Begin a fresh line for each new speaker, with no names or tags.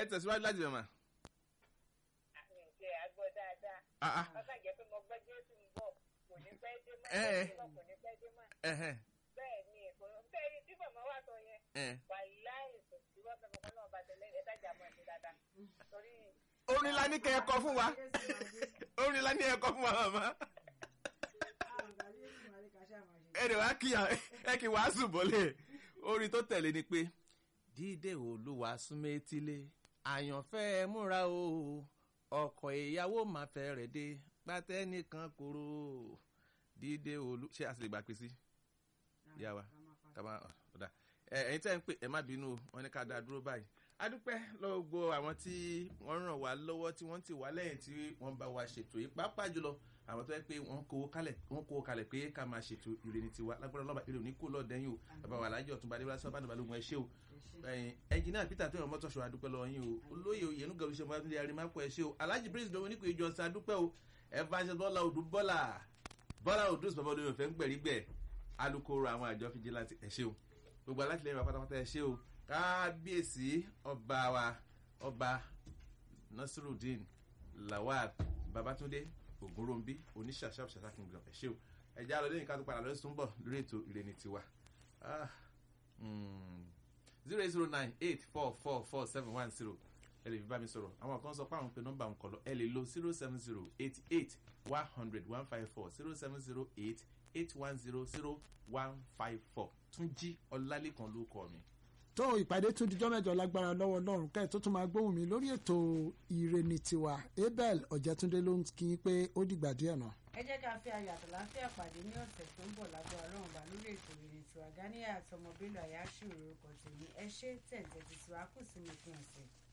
tẹ̀síwájú láti bẹ̀ mà.
àmì ìjẹ́ àgbọ̀ dáadáa
Ah, ah.
bàbá jẹ́ pé mo gbọ́ jésù ń bọ̀ kò ní pẹ́ dé mọ́
Eh, eh.
kò ní pẹ́ dé mọ́
Ẹ̀hẹ́n,
bẹ́ẹ̀ ni èkó bẹ́ẹ̀ ni tí bàbá wà sọ yẹn
ẹ̀hẹ́n.
wàláì kò sí wọ́n fẹ́ mọ́ náà bá tẹ̀lé ẹ̀ka jà mọ́ ẹ̀sìn dáadáa torí
orin la ní kẹ́ ẹ kọ fún wa orin la ní ẹ kọ fún wa màmá ẹ dẹ̀ wá kí ẹ kí wàásù bọ́lẹ̀ orin tó tẹ̀lé ni pé dídé olúwa súnmẹ́tílé àyànfẹ́ ẹ múra o ọkọ̀ ìyàwó máa fẹ́ rẹ̀ dé pátẹ́ nìkan kúrò dídé olú ṣé a sì lè gbà pé sí ìyá wa kàmá ọ̀dà ẹ ẹ̀yin tẹ́ ń pè ẹ má bínú o wọ́n ní ká dá dúró báyìí adúpẹ́ lọ́wọ́ gbogbo àwọn tí wọ́n ràn wá lọ́wọ́ tí wọ́n ti wá lẹ́yìn tí wọ́n bá wa ṣètò yìí pàápàá jùlọ àwọn tó yẹ pé wọ́n kó kalẹ̀ wọ́n kó kalẹ̀ pé ká máa ṣètò ìrèní tiwa lágbára lọ́ba ìrè òní kó lọ́ọ̀ dẹ́yìn o bàbá wa alájọ ọ̀túnba adébúlá sábà níbalógun ẹ ṣé o ẹ̀yin ẹnjìnìá peter tó yàn mọ́tò ṣọ́ adúpẹ́ lọ́wọ́ yín o olóyè oyènú gẹ̀rù ṣe mọ́tò yàrá mápò ẹ ṣé o alhaji prince domin nípò ìjọ sa adúpẹ́ o evangelist bọ́lá odù bọ́lá bọ́lá odù bàbá olóyè òfẹ́ ń gbẹ̀rígbẹ̀ alukoro àwọn àjọ fìjìláńtì ẹ ṣé o gbogbo alátìlẹyìn wa pátápátá ẹ ṣé o kábíyèsí ọba wa ọba nasirudeen lawal babatunde ogunrombi oníṣàṣàṣà ṣàṣà kingdom ẹ ṣé o ẹjẹ alọ lẹ́yìn ká tó padà lọsùn bọ lórí ètò ìrẹni tiwa zero eight zero nine eight four four four seven one zero ẹ lè fi bá mi sọ̀rọ̀ àwọn kan sọ pé àwọn pe nọ́mbà ń kọ lọ ẹ lè lo zero seven zero eighty eight one hundred one five four zero seven zero eight eight one zero zero one five four túnjí ọlálẹ́kan ló kọ mi.
tó ìpàdé tún dijọ́ mẹ́jọ lágbára lọ́wọ́ ọlọ́run káyọ̀ tó tún máa gbóhùn mi lórí ètò ìrènì tiwa abel ọ̀jẹ̀túndé ló ń kí i pé ó dìgbà díẹ̀ náà.
ẹ jẹ́ ká fi ayọ̀ àtàláfíà pàdé ní ọ̀sẹ̀ tó ń bọ̀ lágbára ọlọ́run bá lórí ètò ìrìn tiwa ganiya àtọmọbélò àyáṣù orúkọ tèmi ẹ ṣé tẹ̀ǹtẹ̀ tìtìwá kù sí mi fún ọ̀sẹ̀.